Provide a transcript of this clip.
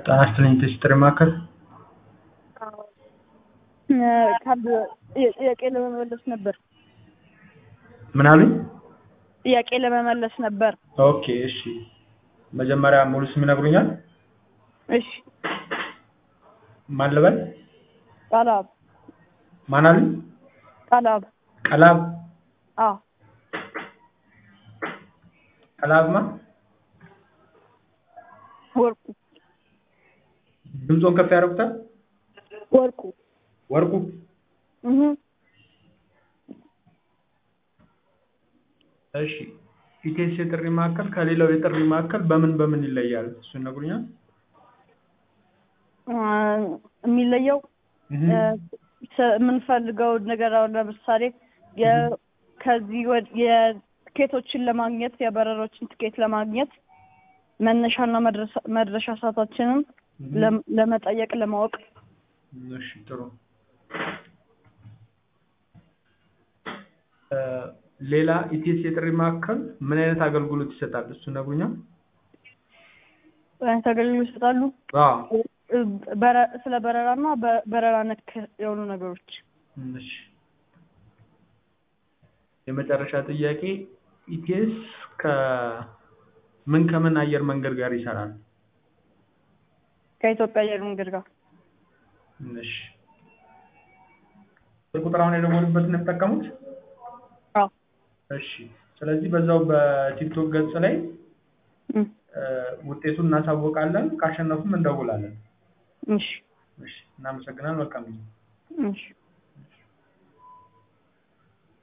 ጤና ይስጥልኝ የጥሪ ማዕከል ካርድ ጥያቄ ለመመለስ ነበር። ምን አሉኝ? ጥያቄ ለመመለስ ነበር። ኦኬ እሺ። መጀመሪያ ሙሉ ስም ይነግሩኛል? እሺ። ማን ልበል? ቃላብ ማን አሉኝ? ቃላብ ቀላብ አዎ ቀላብማ ወርቁ ድምፆን ከፍ ያደርጉታል? ወርቁ ወርቁ እህ እሺ። ኢቴስ የጥሪ ማዕከል ከሌላው የጥሪ ማዕከል በምን በምን ይለያል? እሱን ይነግሩኛል? የሚለየው እህ የምንፈልገው ነገር አሁን ለምሳሌ የ- ከዚህ ወድ- የትኬቶችን ለማግኘት የበረሮችን ትኬት ለማግኘት መነሻና መድረሻ- መድረሻ ሰዓታችንን ለም- ለመጠየቅ ለማወቅ እሺ ጥሩ። እ ሌላ ኢቲኤስ የጥሪ ማዕከል ምን አይነት አገልግሎት ይሰጣል? እሱ ይነግሩኛል? አይነት አገልግሎት ይሰጣሉ። አዎ በረ- ስለ በረራና በበረራ ነክ የሆኑ ነገሮች እሺ። የመጨረሻ ጥያቄ ኢቲኤስ ከምን ከምን አየር መንገድ ጋር ይሰራል? ከኢትዮጵያ አየር መንገድ ጋር እሺ። ቁጥር አሁን የደወሉበትን ነው የሚጠቀሙት? አዎ እሺ። ስለዚህ በዛው በቲክቶክ ገጽ ላይ እም፣ እ ውጤቱን እናሳውቃለን። ካሸነፉም እንደውላለን። እሺ እሺ። እናመሰግናለን። መልካም ጊዜ። እሺ